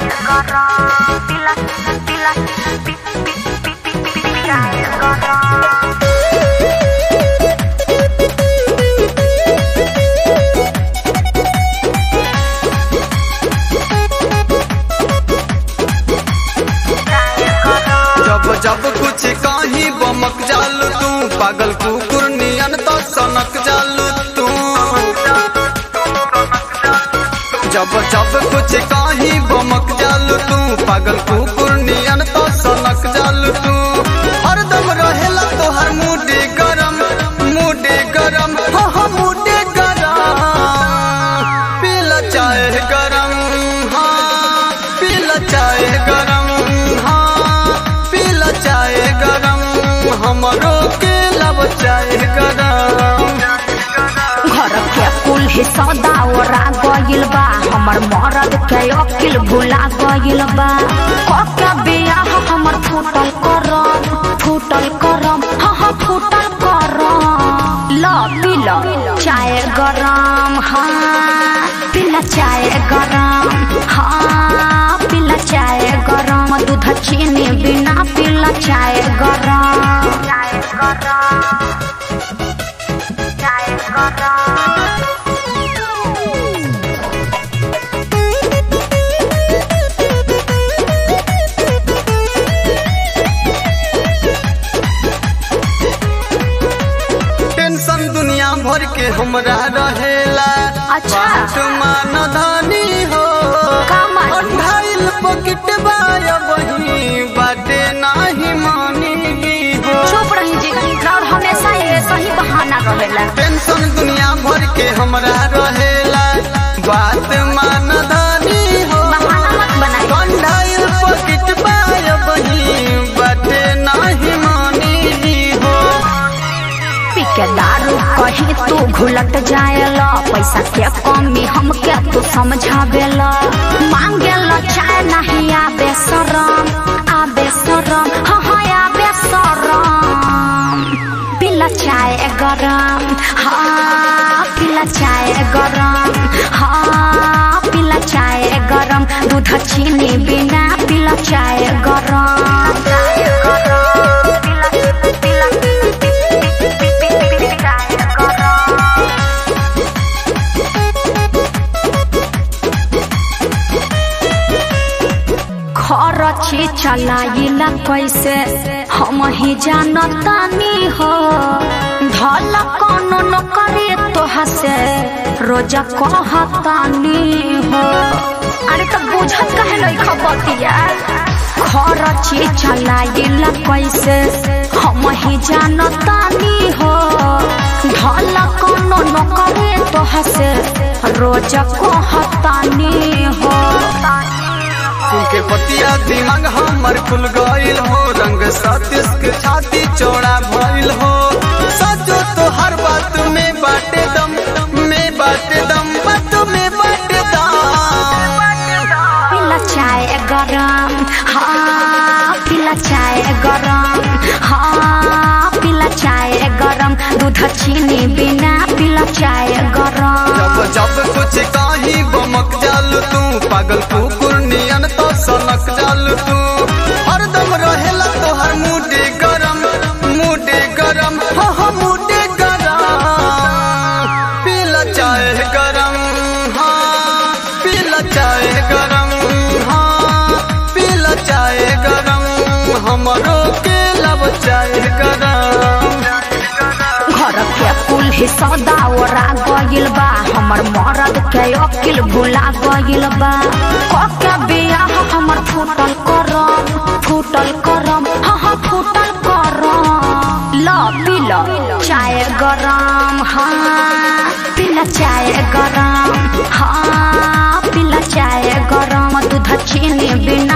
जब जब कुछ कहीं बमक जालू तू पागल कुकुर नियन तो सनक जालू तू जब जब कुछ कहीं बमक जालू तू पागल कुकुर नियन तो सनक जालू तू हरदम रहेला तोहर मुडे गरम मुडे गरम हाँ हाँ मुडे गरम पीला चाय गरम हाँ पीला चाय गरम हाँ पीला चाय गरम हमरो के लब चाय गरम घर के कुल ही सौदा ओरा गइल बा हमर मरद के अकिल भुला गइल बा कके बियाह हमर फूटल करम फूटल करम हाँ हाँ फूटल करम ल पी ल चाय गरम हाँ पीला चाय गरम हाँ पीला चाय गरम दूध चीनी बिना पीला चाय गरम चाय गरम चाय गरम टेंशन दुनिया भर के हमरा रहेला अच्छा। बात मान धनी हो का मान? अठाइल पॉकेट बाया वही बाटे नाही मानी हो चुप रही जी और हमेशा ये सही बहाना रहेला टेंशन दुनिया भर के हमरा रहेला बात मान धनी हो बहाना मत बनाई अठाइल पॉकेट बाया वही बाटे नाही मानी हो पी के दारू कहीं तू घुलट जाएला पैसा के कमी हमके तू समझावेला मांगेला चाय नहीं आबे शरम आबे शरम हाँ हाँ आबे शरम पीला चाय गरम हाँ पीला चाय गरम हाँ पीला चाय गरम दूध चीनी बिना पीला चाय गरम चाय गरम पीला पीला चाय गरम खरची चलाइला कैसे हम ही जानतानी हो धल कोनो न करे तोहा से रोजा कहतानी हो अरे तो बुझत कहे लई खबतिया खरची चलाइला कैसे हम ही जानतानी हो धल कोनो न करे तोहा से रोजा कहतानी हो सुन के पतिया दिमाग हमर खुल गइल हो रंग सतीश के छाती चौड़ा भइल हो सचो तो हर बात में बाटे दम में बाटे दम बात में बाटे दम पीला चाय गरम हाँ पीला चाय गरम हाँ पीला चाय गरम दूध चीनी बिना पीला चाय गरम जब जब कुछ काही बमक जालू तू पागल कुकुर नियन तो सनक जालू तू हरदम रहेला तोहर मुडे गरम मुडे गरम हाँ हाँ मुडे गरम पीला चाय गरम हाँ पीला चाय गरम हाँ पीला चाय गरम हमरो के लब चाय गरम घर के कुल ही सौदा ओरा गइल बा हमर मरद के अकिल भुला गइल बा कके बियाह हमर फूटल करम फूटल करम हाँ हाँ फूटल करम ल पी ल चाय गरम हाँ पीला चाय गरम हाँ पीला चाय गरम दूध चीनी बिना